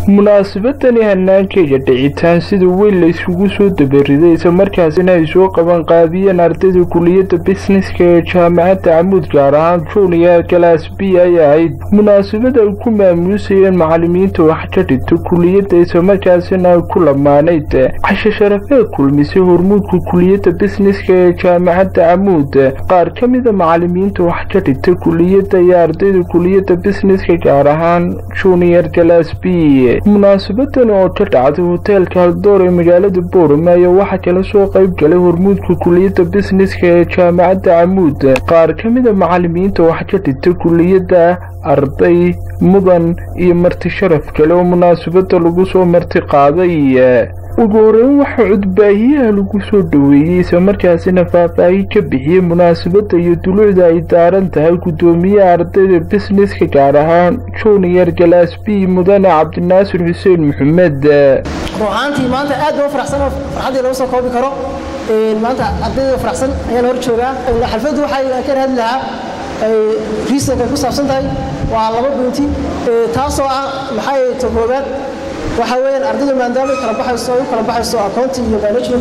munaasabadani hanaankeega dhicitaan sida weyn la isugu soo dabariday islamarkaasina ay soo qaban qaabiyeen ardayda kuliyadda bisneska ee jaamacadda camuud gaar ahaan junior galaas b ay ahayd munaasabada ay ku maamuusayeen macalimiinta wax ka dhigta kuliyadda islamarkaasina ay ku lamaanayd cashe sharafee kulmisay hormuudka kuliyadda bisneska ee jaamacadda camuud qaar ka mida macalimiinta wax ka dhigta kuliyadda iyo ardayda kuliyadda bisneska gaar ahaan junior galaas b munaasabadan oo ka dhacday hoteelka haldoor ee magaalada boorame ayaa waxaa kala soo qayb galay hormuudka kuliyadda bisneska ee jaamacadda camuud qaar ka mida macalimiinta wax ka dhigta kuliyadda arday mudan iyo marti sharaf kale oo munaasabada lagu soo marti qaaday ugu horeyn waxaa cudbaahiyaha lagu soo dhoweeyey islamarkaasina faahfaahin ka bixiyey munaasabadda iyo dulucda ay daaran tahay guddoomiyaha ardayda bisneska gaar ahaan junior galaas b mudane cabdinaasir xuseen maxamed ruuxaantii maanta aad baa u faraxsan oo farxaddii lagu soo koobi karo maanta ardayda faraxsan ayaan hor joogaa xalfaddu waxay ka hadli lahaa riisanka ku saabsan tahay waa laba bointi taasoo ah maxay ta koobaad waxaa weeyaan ardaydu maadaama ay kala baxayso ay u kala baxayso accounting iyo management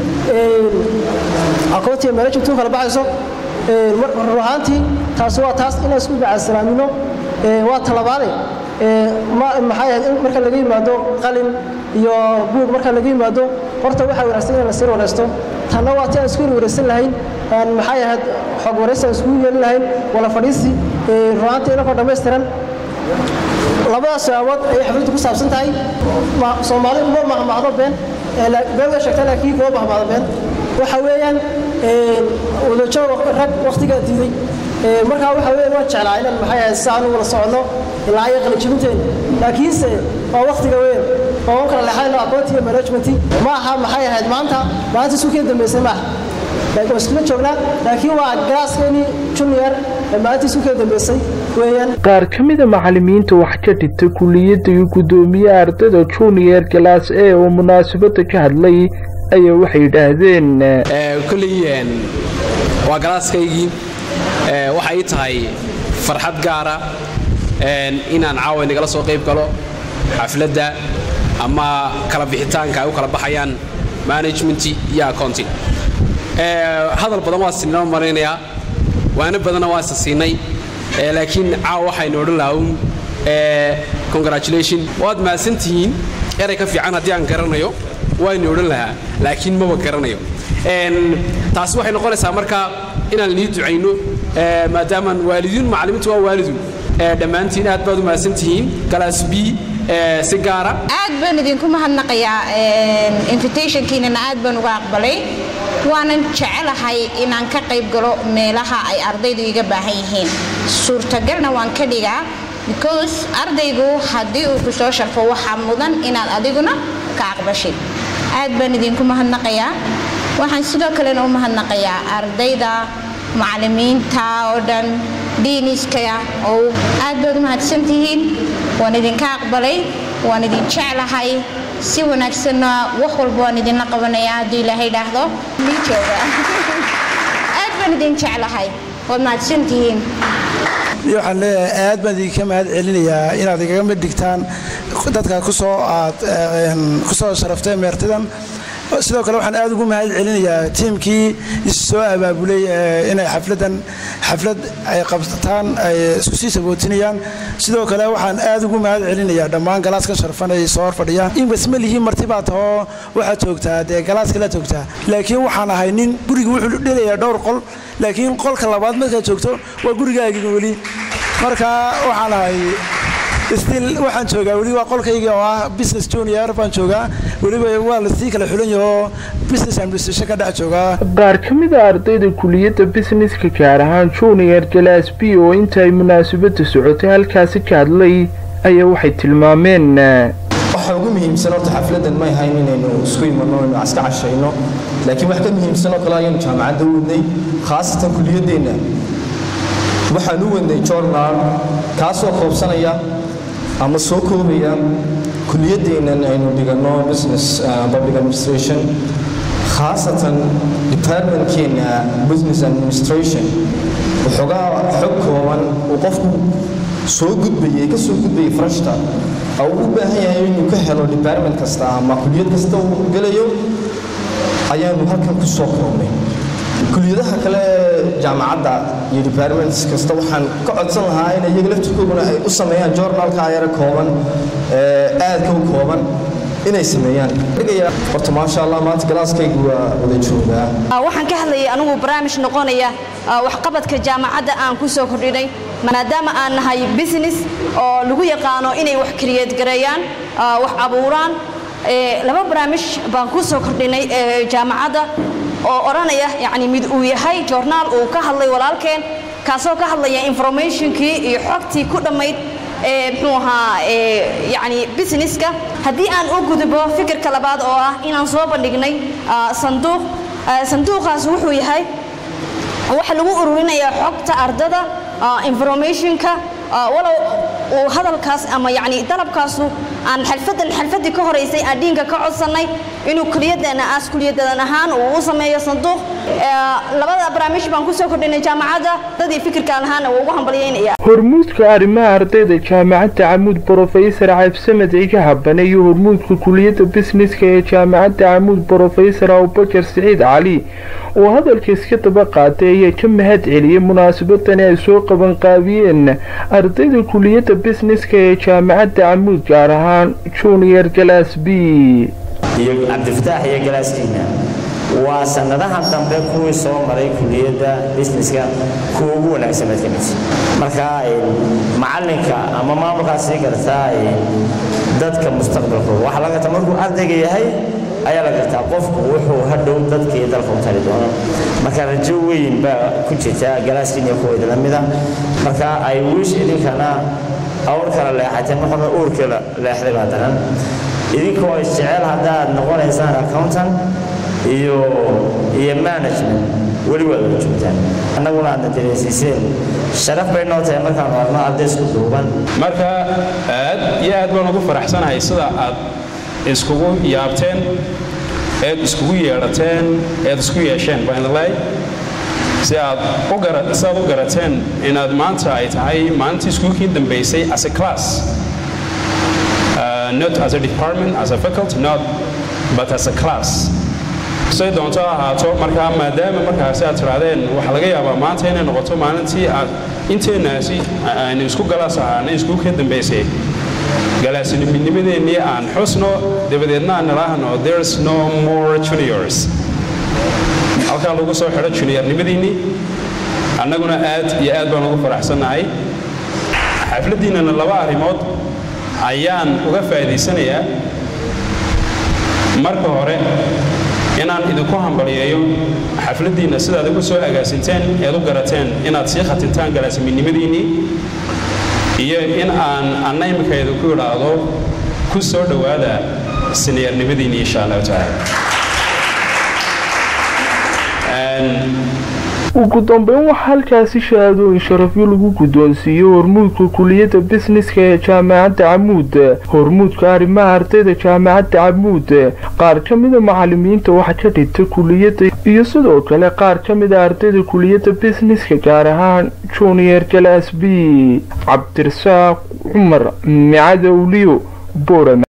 accounting iyo management u kala baxayso ruuxaantii taas waa taas inaan isku macaasalaamino waa talabaade maxay ahayd in marka laga yimaado qalin iyo buug marka laga yimaado horta waxaa wanaagsan in la sir wareysto tanna waa ti aan isku wareysan lahayn aan maxay ahayd xog wareysi aan iskugu yeelin lahayn wala fadhiisi ruuxaantii inakoo dhammaystiran labadaas sabaabood ayay xafladdu ku saabsan tahay soomaali uma mahmahdo been been way sheegtaa laakiin kuma mahmahdo been waxa weeyaan wadajoog rag wakhtigaa diiday markaa waxa weeyaan waan jeclaa inaan maxay ahayd si aan u wada soconno ilaa iyo qalijibinteen laakiinse waa wakhtiga weyn oo u kala leexayno aqoonti iyo management ma aha maxay ahayd maanta maanta suuqii dambeysay maaha waa iskula joognaa laakiin waa galaaskeenii junior maalintii suuqii dambeysay weeyaan qaar ka mida macalimiinta wax ka dhigta kuliyadda iyo guddoomiyaha ardayda junior galaas e oo munaasabada ka hadlay ayaa waxay yidhaahdeen kolley waa galaaskaygii waxay ii tahay farxad gaara inaan caawa nagala soo qayb galo xafladda ama kala bixitaanka ay u kala baxayaan management iyo accounting hadal badan waa sinoo maraynayaa waana badanna waa isa siinay laakiin caawa waxaynu odhan lahaa congratulation waad mahadsantihiin eray ka fiican haddii aan garanayo waynu odhan lahaa laakiin maba garanayo taasi waxay noqonaysaa marka inaan lii ducayno maadaamaan waalidiin macallimiintu waa waalidun dhammaantiin aad baad u mahadsantihiin galaas b si gaara aad baan idinku mahadnaqayaa invitationkiinana aad baan uga aqbalay waanan jecelahay inaan ka qayb galo meelaha ay ardaydu iga baahan yihiin suurtagalna waan ka dhigaa because ardaygu haddii uu ku soo sharfo waxaa mudan inaad adiguna ka aqbashid aad baan idinku mahadnaqayaa waxaan sidoo kalena u mahadnaqayaa ardayda macallimiinta oo dhan diiniskaya oo aad baad u mahadsantihiin waan idinka aqbalay waan idin jeclahay si wanaagsanna wax walba waan idinla qabanayaa hadduu ilaahay dhaahdo mii jooga aad baan idin jeclahay waad mahadsantihiin waxaan leeyahay aad baan idinka mahad celinayaa inaad igaga mid dhigtaan dadka kusoo aad kusoo sharaftay meertidan sidoo kale waxaan aad ugu mahad celinayaa tiimkii issoo abaabulay inay xafladan xaflad ay qabtaan ay isku sii sabootinayaan sidoo kale waxaan aad ugu mahad celinayaa dhammaan galaaska sharfan ay soo horfadhiyaan inbas ma lihiin marti baa tahoo waxaad joogtaa dee galaaska la joogtaa laakiin waxaan ahay nin guriga wuxuu dhelayaa dhowr qol laakiin qolka labaad markaad joogto waa gurigaagiga weli marka waxaan ahay stil waxaan joogaa weli waa qolkayga oo ah business junior baan joogaa weliba waa lasii kala xulan yahoo business administration ka dhex joogaa qaar ka mida ardayda kuliyadda bisneska gaar ahaan junior galaas b oo inta ay munaasabada socotay halkaasi ka hadlay ayaa waxay tilmaameen waxa ugu muhiimsan horta xafladan may ahayn inaynu isku imanno inaynu iska cashayno laakiin wax ka muhiimsan oo kale ayaynu jaamacadda u wadnay khaasatan kuliyaddeenna waxaan u wadnay journal kaasoo koobsanaya ama soo koobaya kuliyaddeennan aynu dhiganno business public administration khaasatan departmentkeenna business administration waxoogaa xog kooban uu qofku soo gudbayay ka soo gudbayay farashta uu u baahan yahay inuu ka helo department kasta ama kuliyad kasta uu gelayo ayaanu halkan ku soo koobnay kuliyadaha kale jaamacadda iyo departments kasta waxaan ka codsan lahaa in iyaga laftirkooduna ay u sameeyaan journalka yara kooban aadka u kooban inay sameeyaan horta maasha allah maanta galaaskaygu waa wada joogaa waxaan ka hadlayay anigu barnaamij noqonaya waxqabadka jaamacadda aan ku soo kordhinay maadaama aan nahay business oo lagu yaqaano inay wax kariyeed gareeyaan wax abuuraan laba barnaamij baan ku soo kordhinay jaamacadda oo odhanaya yani mid uu yahay joornaal uu ka hadlay walaalkeen kaasoo ka hadlaya informationkii iyo xogtii ku dhammayd muxuu ahaa yani businesska haddii aan u gudbo fikirka labaad oo ah inaan soo bandhignay sanduuq sanduuqaas wuxuu yahay waxa lagu ururinayaa xogta ardada informationka walow uu hadalkaas ama yani dalabkaasu aan xalfadan xalfadii ka horeysay aan dhiinka ka codsannay inuu kuliyadana aas kuliyadan ahaan uu u sameeyo sanduuq labada barnaamij baan kusoo kordhinay jaamacadda dadii fikirkaan ahaana waa ugu hambalyaynaya hormuudka arrimaha ardayda jaamacadda camuud brofesor cabdisamed ciga habane iyo hormuudka kuliyadda bisneska ee jaamacadda camuud brofesor abubakar siciid cali oo hadalka iska daba qaatay ayaa ka mahad celiyey munaasabadani ay soo qabanqaabiyeen ardayda kuliyadda bisneska ee jaamacadda camuud gaar ahaan junior galas b iyo cabdifataax iyo galaaskiina waa sanadahan dambe kuwii soo maray kuliyadda busineska kuwa ugu wanaagsan baad ka mid marka macalinka ama maamulkaa sii gartaa dadka mustaqbalkooda waxaa laga gartaa markuu ardayga yahay ayaa la gartaa qofku wuxuu hadhow dadka iyo dalka u tali doono marka rajo weyn baa ku jirta galaaskiin iyo kuwa idinla mida marka ay wiish idinkana awr kala leexateen maxaa uurka leexday baa daran idinkoo isjecel haddaad noqonaysaan accountant iyo iyo management weli waad uga joogtaan annaguna aadna dareensiiseen sharaf bay noo tahay markaan arno arday isku duuban marka aad iyo aad baan ugu faraxsanahay sida aad iskugu yaabteen eed iskugu yeedhateen eed isku yeesheen baan leey si aad u gara si aad u garateen inaad maanta ay tahay maalintii iskuulkii dambaysay as a class uh, not as a department as a faculty not but as a class say doonto ahaato markaa maadaama markaasi aad tirahdeen waxaa laga yaabaa maanta inay noqoto maalintii aad inteenaasi aynu isku galaas ahaanay iskuulka dambaysay galaasinimidnimadeennii aan xusno dabadeedna aan nidhaahno there's no more juniors halkaa lagu soo xidho juniornimadiinnii annaguna aad iyo aad baan ugu faraxsannahay xafladdiinnana laba arrimood ayaan uga faa'iidaysanayaa marka hore inaan idinku hambaliyeeyo xafladdiinna sidaad ugu soo agaasinteen eed u garateen inaad sii khatintaan galaasimidnimadiinnii iyo in aan anna imika idinku idhaahdo ku soo dhowaada siniyarnimadiinnii insha allahu tacaala ugu dambeyn waxaa halkaasi shahaadooyin sharafyo lagu guddoonsiiyey hormuudka kuliyadda bisneska ee jaamacadda camuud hormuudka arrimaha ardayda jaamacadda camuud qaar ka mida macalimiinta waxa ka dhigta kuliyadda iyo sidoo kale qaar ka mida ardayda kuliyadda bisneska gaar ahaan junior galas b cabdirasaaq cumar micadowliyo boorama